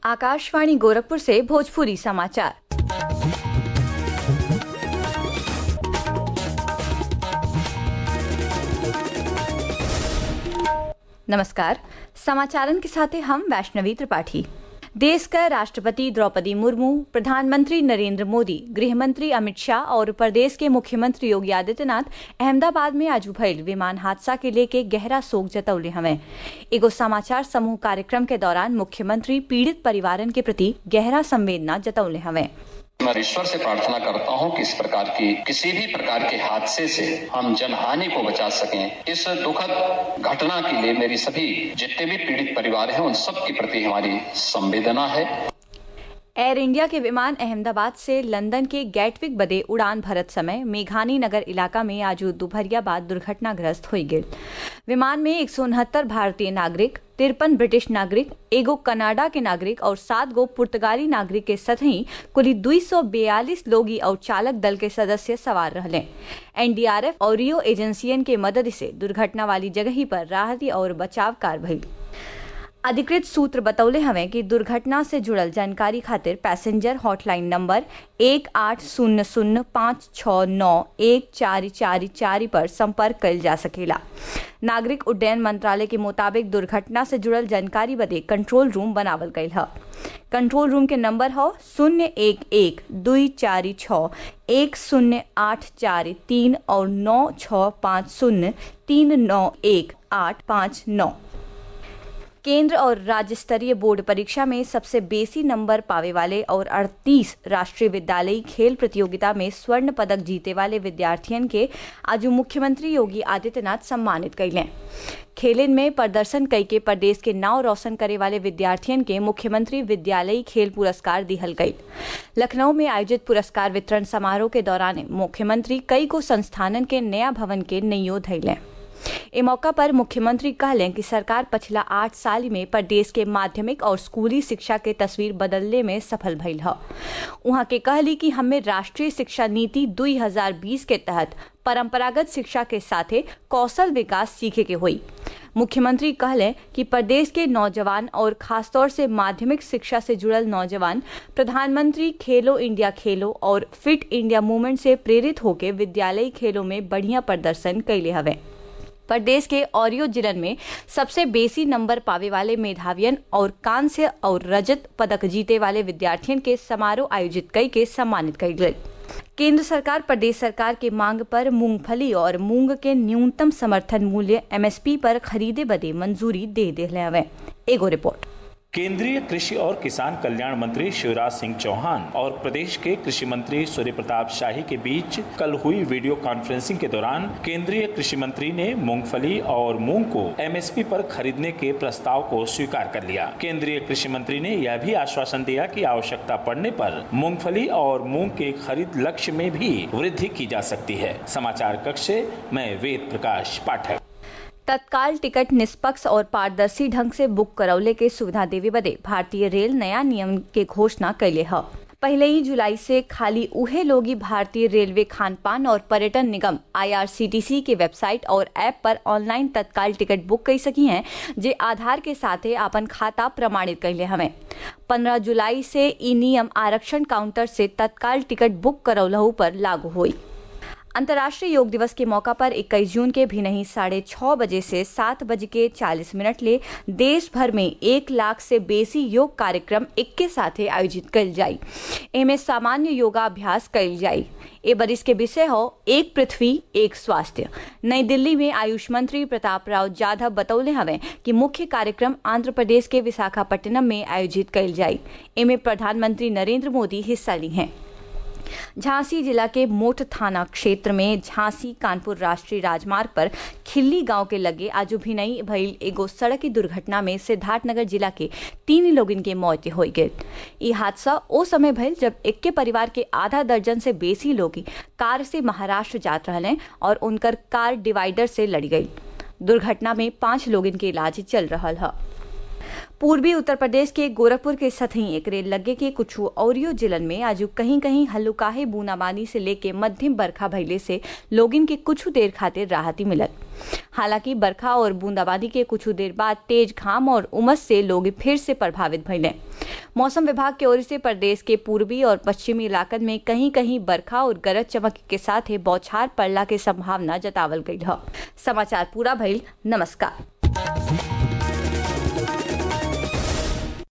आकाशवाणी गोरखपुर से भोजपुरी समाचार नमस्कार समाचारन के साथ हम वैष्णवी त्रिपाठी देश का राष्ट्रपति द्रौपदी मुर्मू प्रधानमंत्री नरेंद्र मोदी गृहमंत्री अमित शाह और प्रदेश के मुख्यमंत्री योगी आदित्यनाथ अहमदाबाद में आज भयल विमान हादसा के लेके गहरा शोक जतौले हमें एगो समाचार समूह कार्यक्रम के दौरान मुख्यमंत्री पीड़ित परिवारन के प्रति गहरा संवेदना जतौले हमें मैं ईश्वर से प्रार्थना करता हूं कि इस प्रकार की किसी भी प्रकार के हादसे से हम जनहानि को बचा सकें इस दुखद घटना के लिए मेरी सभी जितने भी पीड़ित परिवार हैं उन सब के प्रति हमारी संवेदना है एयर इंडिया के विमान अहमदाबाद से लंदन के गैटविक बदे उड़ान भरत समय मेघानी नगर इलाका में आज दोपहरिया बाद दुर्घटनाग्रस्त हो गए विमान में एक भारतीय नागरिक तिरपन ब्रिटिश नागरिक एगो कनाडा के नागरिक और सात गो पुर्तगाली नागरिक के सतही कुल दुई सौ बयालीस लोगी और चालक दल के सदस्य सवार रहले एनडीआरएफ और रियो एजेंसियन के मदद से दुर्घटना वाली जगह पर राहती और बचाव कार भई अधिकृत सूत्र बतौले हमें कि दुर्घटना से जुड़ल जानकारी खातिर पैसेंजर हॉटलाइन नंबर एक आठ शून्य शून्य पाँच छः नौ एक चार चार चार पर संपर्क कल जा सकेला नागरिक उड्डयन मंत्रालय के मुताबिक दुर्घटना से जुड़ल जानकारी बदे कंट्रोल रूम बनावल गयल है कंट्रोल रूम के नंबर हो शून्य एक एक दुई चार छ एक शून्य आठ चार तीन और नौ छ पाँच शून्य तीन नौ एक आठ पाँच नौ केंद्र और राज्य स्तरीय बोर्ड परीक्षा में सबसे बेसी नंबर पावे वाले और 38 राष्ट्रीय विद्यालयी खेल प्रतियोगिता में स्वर्ण पदक जीते वाले विद्यार्थियन के आज मुख्यमंत्री योगी आदित्यनाथ सम्मानित कैले खेलन में प्रदर्शन कई के प्रदेश के नाव रोशन करे वाले विद्यार्थियन के मुख्यमंत्री विद्यालयी खेल पुरस्कार दिहल गई लखनऊ में आयोजित पुरस्कार वितरण समारोह के दौरान मुख्यमंत्री कई को संस्थानन के नया भवन के नैयो धैलें ए मौका पर मुख्यमंत्री कहलें कि सरकार पिछला आठ साल में प्रदेश के माध्यमिक और स्कूली शिक्षा के तस्वीर बदलने में सफल भइल है वहां के कहली कि हमें राष्ट्रीय शिक्षा नीति 2020 के तहत परंपरागत शिक्षा के साथे कौशल विकास सीखे के हुई मुख्यमंत्री कहलें कि प्रदेश के नौजवान और खासतौर से माध्यमिक शिक्षा से जुड़ल नौजवान प्रधानमंत्री खेलो इंडिया खेलो और फिट इंडिया मूवमेंट से प्रेरित होकर विद्यालयी खेलों में बढ़िया प्रदर्शन कैले हवे प्रदेश के औरियो जिलन में सबसे बेसी नंबर पावे वाले मेधावियन और कांस्य और रजत पदक जीते वाले विद्यार्थियों के समारोह आयोजित कई के सम्मानित कई गई केंद्र सरकार प्रदेश सरकार के मांग पर मूंगफली और मूंग के न्यूनतम समर्थन मूल्य एमएसपी पर खरीदे बदे मंजूरी दे दिले हवे एगो रिपोर्ट केंद्रीय कृषि और किसान कल्याण मंत्री शिवराज सिंह चौहान और प्रदेश के कृषि मंत्री सूर्य प्रताप शाही के बीच कल हुई वीडियो कॉन्फ्रेंसिंग के दौरान केंद्रीय कृषि मंत्री ने मूंगफली और मूंग को एमएसपी पर खरीदने के प्रस्ताव को स्वीकार कर लिया केंद्रीय कृषि मंत्री ने यह भी आश्वासन दिया कि आवश्यकता पड़ने पर मूंगफली और मूंग के खरीद लक्ष्य में भी वृद्धि की जा सकती है समाचार कक्ष से मैं वेद प्रकाश पाठक तत्काल टिकट निष्पक्ष और पारदर्शी ढंग से बुक करौले के सुविधा देवे बदे भारतीय रेल नया नियम के घोषणा कैले है पहले ही जुलाई से खाली उहे लोगी भारतीय रेलवे खान पान और पर्यटन निगम आईआरसीटीसी के वेबसाइट और ऐप पर ऑनलाइन तत्काल टिकट बुक कर सकी हैं जे आधार के साथ अपन खाता प्रमाणित कैले हमें 15 जुलाई से ई नियम आरक्षण काउंटर से तत्काल टिकट बुक करौलहू पर लागू हुई अंतर्राष्ट्रीय योग दिवस के मौका पर 21 जून के भी नहीं साढ़े छह बजे से सात बजे के चालीस मिनट ले देश भर में एक लाख से बेसी योग कार्यक्रम एक के साथ आयोजित कल जाई एमे सामान्य योगाभ्यास कल जाई ए बरिस के विषय हो एक पृथ्वी एक स्वास्थ्य नई दिल्ली में आयुष मंत्री प्रताप राव जाधव बतौले हवे कि मुख्य कार्यक्रम आंध्र प्रदेश के विशाखापट्टनम में आयोजित कल जाई एमे प्रधानमंत्री नरेंद्र मोदी हिस्सा ली हैं झांसी जिला के मोट थाना क्षेत्र में झांसी कानपुर राष्ट्रीय राजमार्ग पर खिल्ली गांव के लगे आज भिनई भइल एगो सड़क की दुर्घटना में सिद्धार्थनगर जिला के तीन लोगन के मौत हो गई ये हादसा ओ समय भइल जब इक्के परिवार के आधा दर्जन से बेसी लोग कार से महाराष्ट्र जात रहे और उनकर कार डिवाइडर से लड़ गई दुर्घटना में पांच लोगन के इलाज चल रहा है पूर्वी उत्तर प्रदेश के गोरखपुर के सतही एक रेल लगे के कुछ औरियो जिलन में आज कहीं कहीं हल्लुकाहे बूंदाबांदी से लेके मध्यम बरखा भइले से लोगिन के कुछ देर खातिर राहती मिलल हालांकि बरखा और बूंदाबांदी के कुछ देर बाद तेज घाम और उमस से लोग फिर से प्रभावित भइले मौसम विभाग की ओर से प्रदेश के पूर्वी और पश्चिमी इलाकन में कहीं कहीं बरखा और गरज चमक के साथ ही बौछार पड़ला के संभावना जतावल गई है समाचार पूरा भइल नमस्कार